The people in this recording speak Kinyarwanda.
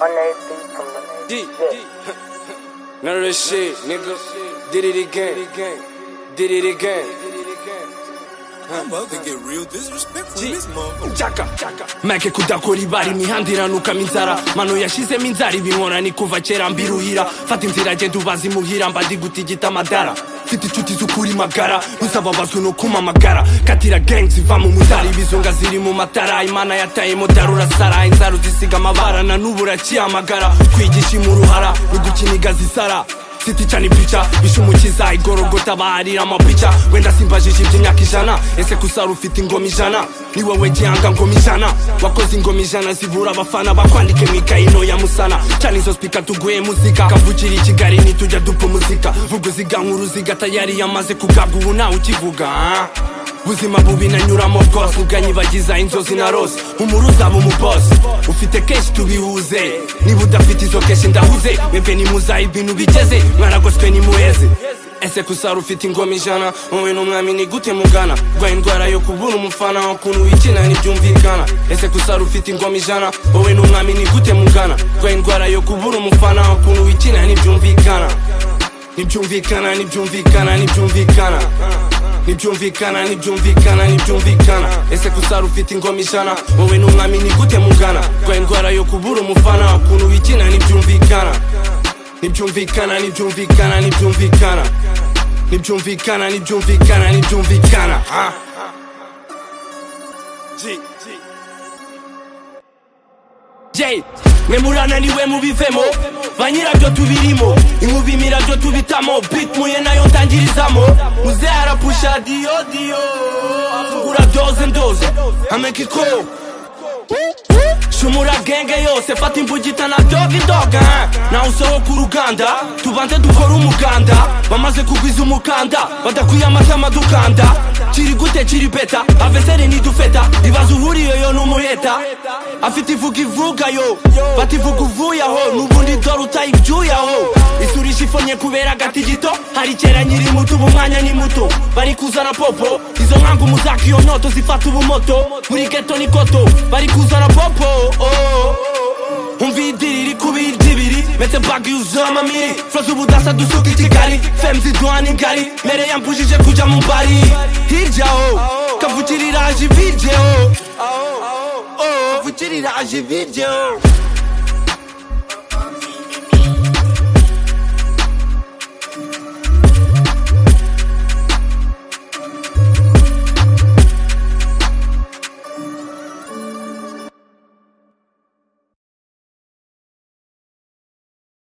Unearthy from the D. Yeah. None of this shit, nigga. Did it again. Did it again. I'm about to get real disrespectful in this motherfucker. Chaka, chaka. make kudakora ibari imihanda iranukamo inzara mano yashizemo inzara ibinkora ni kuva kera mbiruhira fata inzira genda ubaze imuhira mba ndi gutigita amadara mfite inshuti z'ukuri magara ntuzababazwe no kumamagara katira gang ziva mu mutara ibizunga ziri mu matara imana yatayemo darura sara inzara uzisiga amabara na n'ubu urakihamagara twigisha imuruhara rugukiniga zisara Siti cyane pica bishumukiza igorogota baharira amapica wenda simbajije iby'imyaka ijana ese kusara ufite ingoma ijana ni wowe gihanga ngoma ijana wakoze ingoma ijana zibura abafana bakwandike mu ikayi ntoya musana cyane izo spika tuguye muzika kavukira i kigali ntitujya dupfa umuzika vuga uziga nk'uruziga tayari yamaze kugabwa ubu ntawe ukivuga ah? ubuzima bubi nanyuramo bwose ubwanyibagiza inzozi na rose umuru uzaba umubosi ufite kenshi tubihuze niba udafite izo kenshi ndahuze mwebwe nimuzaye ibintu bigeze mwaragoswe nimuheze ese kusara ufite ingoma ijana wowe n'umwami ni gute mugana rwaye indwara yo kubura umufana ukuntu wikina ntibyumvikana ese kusara ufite ingoma ijana wowe n'umwami ni gute mugana rwaye indwara yo kubura umufana ukuntu wikina ntibyumvikana ntibyumvikana ntibyumvikana ntibyumvikana ntibyumvikana ntibyumvikana ntibyumvikana ese kusara ufite ingoma ijana wowe n'umwami ni gute mugana rwaye indwara yo kubura umufana ukuntu wikina ntibyumvikana ntibyumvikana ntibyumvikana ntibyumvikana ntibyumvikana ntibyumvikana ntibyumvikana ah. G. G. Jay, mwe murananiwe mubivemo banyirabyo tubirimo inkuba imirabyo tubitamo bit muye nayo ntangirizamo muze arapusha diyo diyo avugura doze ndoze ameka ikobo shumura genge yose fata imbugita na dogi doga nawe usohoka uruganda tubanze dukore umuganda bamaze kugwiza umukanda badakwiye amatama dukanda kiri gute kiri beta aveseri nidufeta ibaza uhuriye yo n'umuheta afite ivuga ivuga yo fata ivuga uvuye aho n'ubundi dore utayibyuye aho isurisha ifonye kubera agati gito hari kera nyiri muto ubu umwanya ni muto bari kuzana popo izo nkangu muzaka iyo nyoto zifata ubumoto muri geto ni koto bari kuzana popo oh. umva idiri iri kubirya ibiri metse bagi yuzuye amamiri fro z'ubudasa dusuka i kigali femu ziduhana ingari mere yambujije kuja mu bari hirya ho kavukiriraje ibiryo Oh, kavukiriraje ibiryo